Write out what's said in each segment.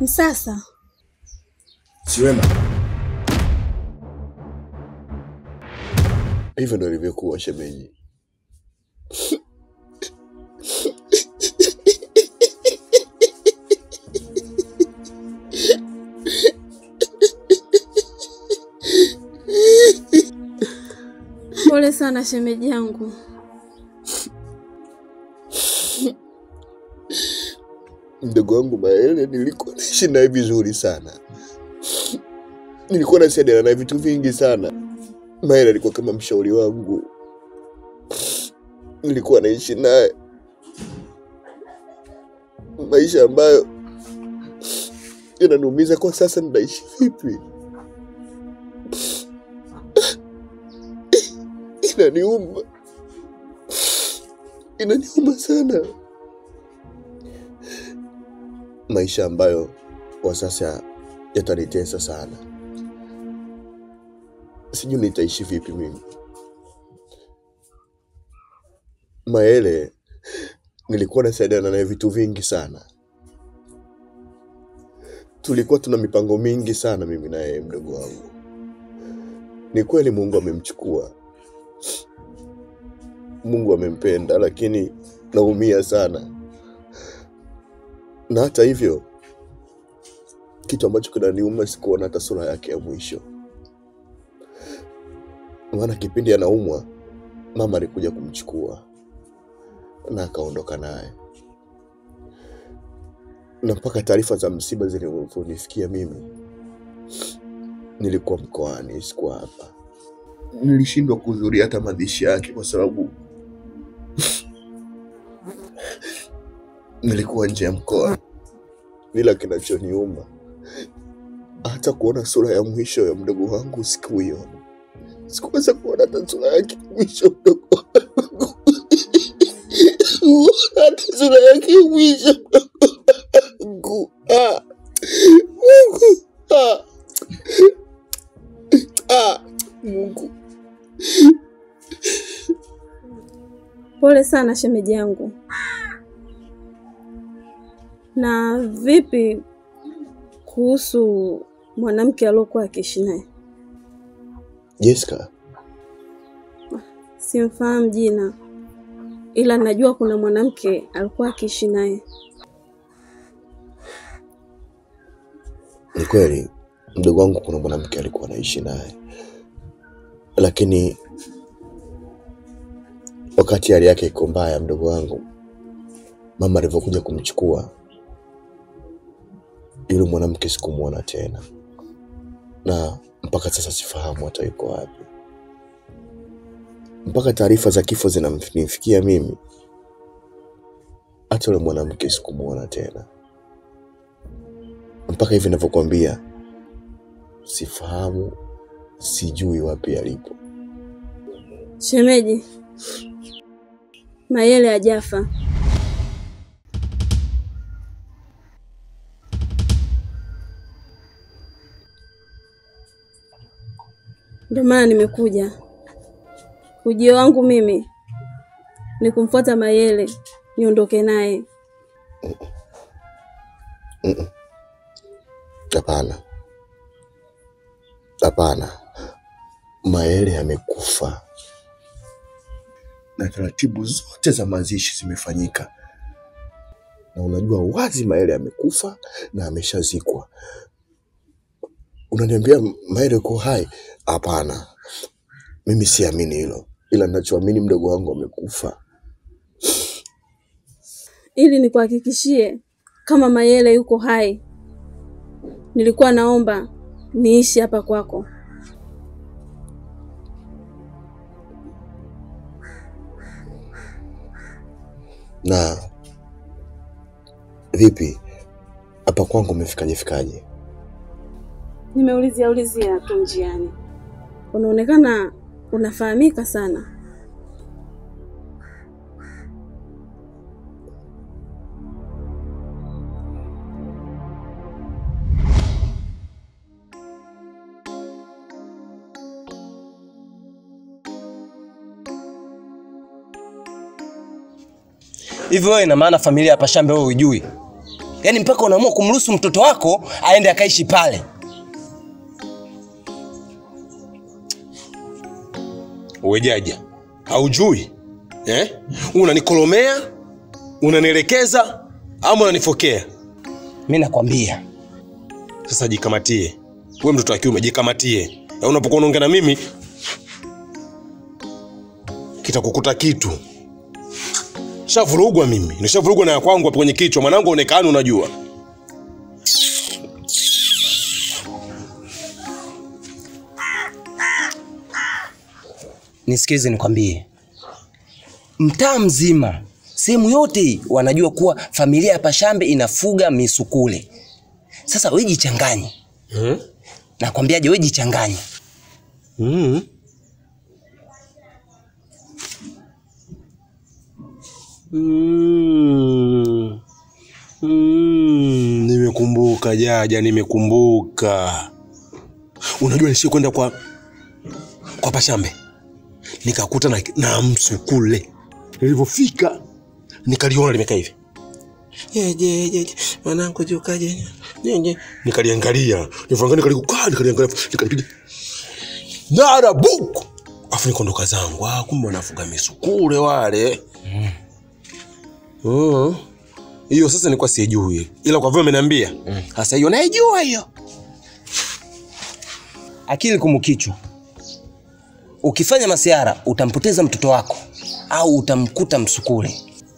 Msasa, Si wema? Hivyo ndo ilivyokuwa shemeji. pole sana shemeji yangu. Mdogo wangu Maele nilikuwa naishi naye vizuri sana, nilikuwa nasaidiana naye vitu vingi sana. Maele alikuwa kama mshauri wangu, nilikuwa naishi naye maisha ambayo yananiumiza kwa sasa. Ninaishi vipi? Inaniuma, inaniuma sana, maisha ambayo kwa sasa yatanitesa sana. Sijui nitaishi vipi mimi. Maele nilikuwa nasaidiana naye vitu vingi sana, tulikuwa tuna mipango mingi sana mimi na yeye, mdogo wangu. Ni kweli Mungu amemchukua, Mungu amempenda, lakini naumia sana. Na hata hivyo, kitu ambacho kinaniuma sikuona hata sura yake ya mwisho, maana kipindi anaumwa mama alikuja kumchukua na akaondoka naye, na mpaka taarifa za msiba zilivyonifikia mimi, nilikuwa mkoani, sikuwa hapa. Nilishindwa kuhudhuria hata mazishi yake kwa sababu nilikuwa nje ya mkoa. Ila kinachoniuma hata kuona sura ya mwisho ya mdogo wangu sikuiona, sikuweza kuona hata sura yake ya mwisho mdogo wangu, hata sura yake ya mwisho mdogo wangu. Ah, Mungu ah, ah, Mungu Pole sana shemeji yangu. Na vipi kuhusu mwanamke aliokuwa akiishi naye? Jessica, Simfahamu jina, ila najua kuna mwanamke alikuwa akiishi naye. ni kweli mdogo wangu kuna mwanamke alikuwa anaishi naye, lakini wakati hali yake iko mbaya, mdogo wangu, mama alivyokuja kumchukua yule mwanamke sikumwona tena, na mpaka sasa sifahamu hata yuko wapi. Mpaka taarifa za kifo zinanifikia mimi, hata yule mwanamke sikumwona tena. Mpaka hivi ninavyokuambia, sifahamu, sijui wapi alipo. Shemeji, Mayele hajafa. Ndio maana nimekuja. Ujio wangu mimi ni kumfuata Mayele niondoke naye. Mm-mm. Hapana, hapana, Maele amekufa na taratibu zote za mazishi zimefanyika, na unajua wazi Maele amekufa na ameshazikwa. Unaniambia Maele uko hai? Hapana, mimi siamini hilo, ila ninachoamini mdogo wangu amekufa. Ili nikuhakikishie kama Mayele yuko hai, nilikuwa naomba niishi hapa kwako. Na vipi hapa kwangu umefikaje fikaje? Nimeulizia ulizia tu njiani, unaonekana unafahamika sana. Hivyo wewe ina maana familia ya Pashambe wewe hujui? yaani mpaka unaamua kumruhusu mtoto wako aende akaishi pale. Wejaja, haujui eh? Unanikolomea, unanielekeza ama unanifokea? Mi nakwambia Sasa jikamatie, we mtoto wa kiume, jikamatie. Ya unapokuwa unaongea na mimi kitakukuta kitu. Shavurugwa mimi, nishavurugwa na ya kwangu hapo kwenye kichwa. Mwanangu aonekani, unajua nisikize nikwambie, mtaa mzima, sehemu yote hii wanajua kuwa familia ya Pashambe inafuga misukule. Sasa we jichanganye, hmm? nakwambiaje, we jichanganye. Mm. Mm. Mm. Nimekumbuka Jaja, nimekumbuka. Unajua nishie kwenda kwa kwa Pashambe nikakuta na, na msukule. Nilivyofika nikaliona limekaa hivi Je, je, je, je, mwanangu jukaje? Je, je. Nikaliangalia, nilivyoangalia nikalikaa, nikaliangalia, nikalipiga nara buku, afu nikaondoka zangu. Ah, kumbe wanafuga misukule wale. Mm. Hiyo sasa nilikuwa sijui, ila kwa vile umeniambia sasa, hiyo naijua hiyo. Akili kumukichwa, ukifanya masiara utampoteza mtoto wako au utamkuta msukule.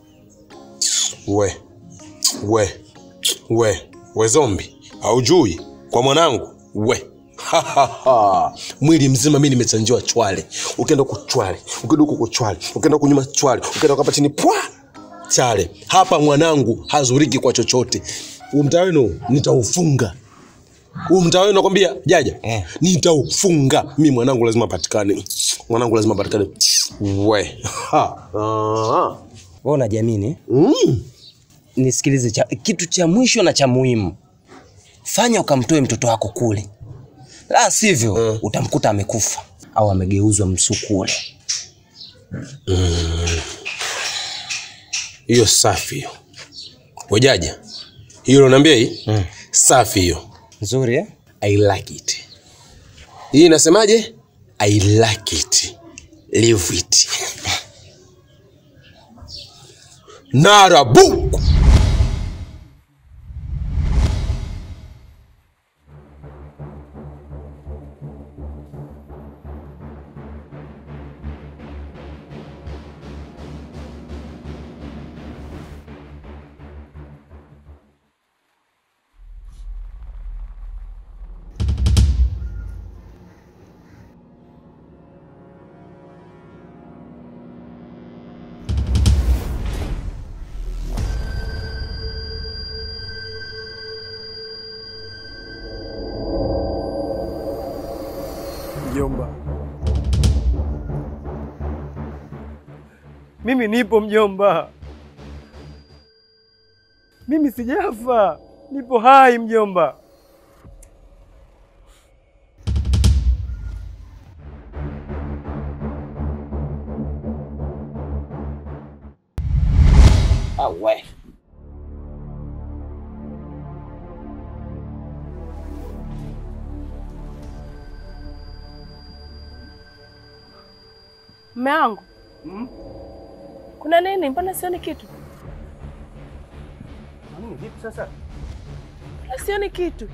We we we we zombi, haujui kwa mwanangu we mwili mzima mi nimechanjiwa chwale, ukienda huko chwale, ukienda huko chwale, ukienda huko nyuma chwale, ukienda hapa chini pwa chale. Hapa mwanangu hazuriki kwa chochote. Huu mtaa wenu nitaufunga. Huu mtaa wenu nakwambia Jaja, Eh. nitaufunga. Mi mwanangu lazima apatikane, mwanangu lazima apatikane. We ha. Ah. Wewe unajiamini? Mm. Nisikilize, cha, kitu cha mwisho na cha muhimu, fanya ukamtoe mtoto wako kule, la sivyo utamkuta amekufa au amegeuzwa msukule. hiyo safi hiyo wejaja hiyo unaniambia hii safi hiyo Nzuri eh? i like it hii inasemaje i like it live it narabuku Mjomba, mimi nipo mjomba, mimi sijafa, nipo hai mjomba. Awe. Mme wangu kuna nini? Mbona sioni kitu? Vipi sasa? Mbona sioni kitu?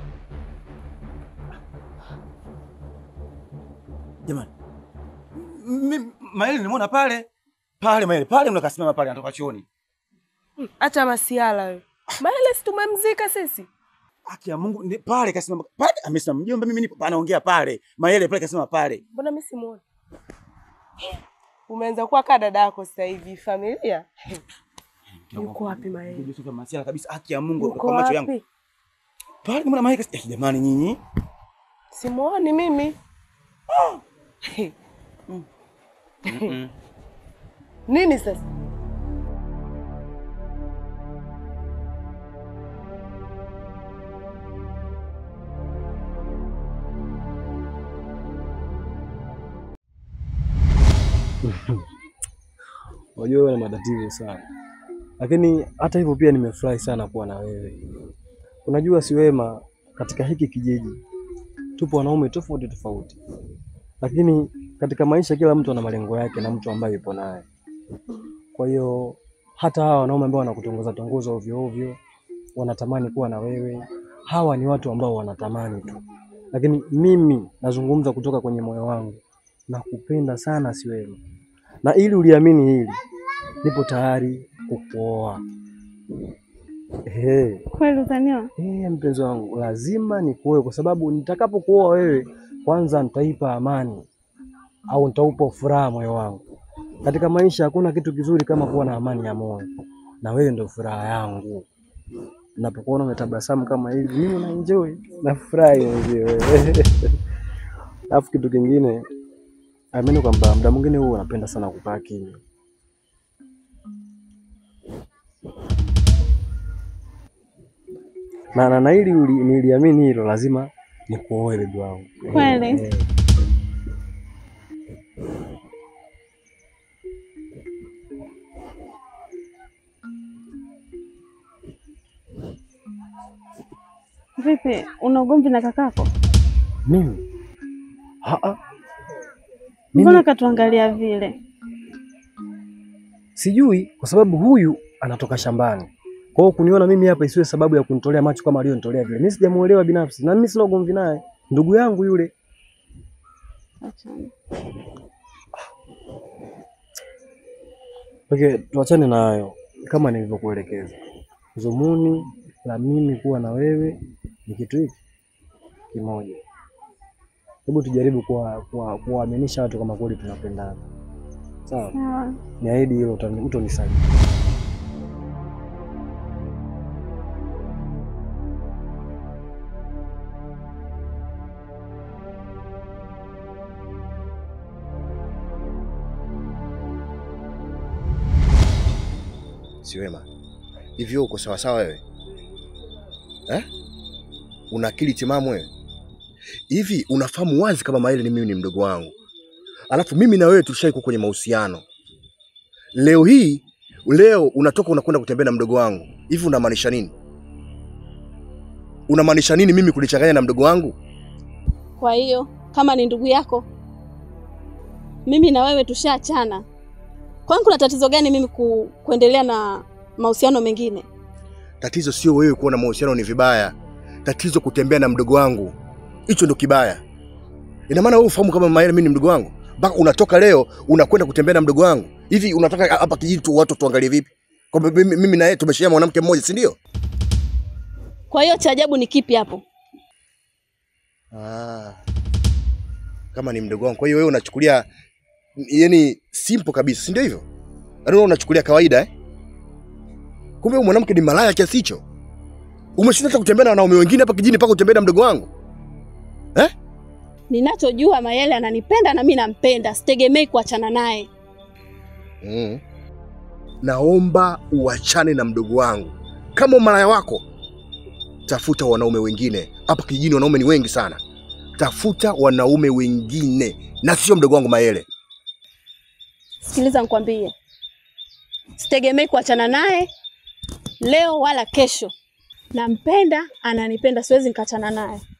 Jamani, mimi Maeli nimeona pale pale, Maeli pale, mnakasimama pale, anatoka chooni. Acha masiala wewe. Maele si tumemzika sisi? Haki ya Mungu, ni pale kasimama pale, amesimama mjomba, mimi nipo anaongea pale, Maeli pale kasimama pale. Mbona mimi simuoni? Umeanza kuwa kaa dada yako sasa hivi familia. Yuko wapi Maele? Yusuf Masiala kabisa, haki ya Mungu Yuko kwa macho yangu. wapi? Pale nimeona Maeli kasi- eh, jamani nyinyi. Simuoni mimi. Nini sasa? Unajua wewe una matatizo sana, Lakini hata hivyo pia nimefurahi sana kuwa na wewe. Unajua si wema, katika hiki kijiji tupo wanaume tofauti tofauti, lakini katika maisha kila mtu ana malengo yake na mtu ambaye yupo naye. Kwa hiyo hata hawa wanaume ambao wanakutongoza tongoza ovyo ovyo wanatamani kuwa na wewe, hawa ni watu ambao wanatamani tu, lakini mimi nazungumza kutoka kwenye moyo wangu, nakupenda sana Siwema, na ili uliamini hili, nipo tayari kukuoa. Ehe. Kweli utaniwa? Eh, mpenzi wangu, lazima nikuoe kwa sababu nitakapokuoa wewe, kwanza nitaipa amani au nitaupa furaha moyo wangu. Katika maisha hakuna kitu kizuri kama kuwa na amani ya moyo, na wewe ndio furaha yangu. Napokuona umetabasamu kama hivi, mimi na enjoy, nafurahi mwenyewe. Alafu kitu kingine, amini kwamba muda mwingine huwa unapenda sana kukaa kimya. na, na, na ili uli- niliamini hilo, lazima nikuoe bibi wangu. Kweli? Eh, Vipi, una ugomvi na kakako? mimi Aa, Mbona mimi katuangalia vile? sijui, kwa sababu huyu anatoka shambani. Kwa hiyo kuniona mimi hapa isiwe sababu ya kunitolea macho kama aliyonitolea vile. Mimi sijamuelewa binafsi, na mimi sina ugomvi naye, ndugu yangu yule. Achana. Okay, tuachane na hayo. Kama nilivyokuelekeza, dhumuni la mimi kuwa na wewe ni kitu hiki kimoja. Hebu tujaribu kuwa- kuwa- kuwaaminisha watu kama kweli tunapendana, sawa? Sawa. Niahidi hilo, utani- utonisaliti. Siwema, hivyo uko sawasawa wewe eh? Una akili timamu wewe? Hivi unafahamu wazi kama Maele ni mimi ni mdogo wangu, alafu mimi na wewe tulishaikuwa kwenye mahusiano. Leo hii leo unatoka unakwenda kutembea na mdogo wangu, hivi unamaanisha nini? Unamaanisha nini mimi kulichanganya na mdogo wangu? Kwa hiyo kama ni ndugu yako, mimi na wewe tushaachana. Kwani kuna tatizo gani mimi ku, kuendelea na mahusiano mengine? Tatizo sio wewe kuona mahusiano ni vibaya, tatizo kutembea na mdogo wangu, hicho ndo kibaya. Ina maana wewe ufahamu kama Maele mimi ni mdogo wangu, mpaka unatoka leo unakwenda kutembea na mdogo wangu. Hivi unataka hapa kijiji tu watu tuangalie vipi? Kwamba mimi mimi na yeye tumeshia mwanamke mmoja, si ndio? Kwa hiyo cha ajabu ni kipi hapo? Ah, kama ni mdogo wangu, kwa hiyo wewe unachukulia yani simple kabisa, si ndio hivyo? Yaani wewe unachukulia kawaida eh? Kumbe huyu mwanamke ni malaya kiasi hicho. Umeshinda hata kutembea na wanaume wengine hapa kijijini mpaka utembea na mdogo wangu. Ninachojua Mayele ananipenda na mimi nampenda, sitegemei kuachana naye. Mm. Naomba uachane na mdogo wangu. Kama umalaya wako, tafuta wanaume wengine. Hapa kijijini wanaume ni wengi sana. Tafuta wanaume wengine na sio mdogo wangu Maele. Sikiliza nikwambie, sitegemei kuachana naye leo wala kesho. Nampenda, ananipenda, siwezi nikachana naye.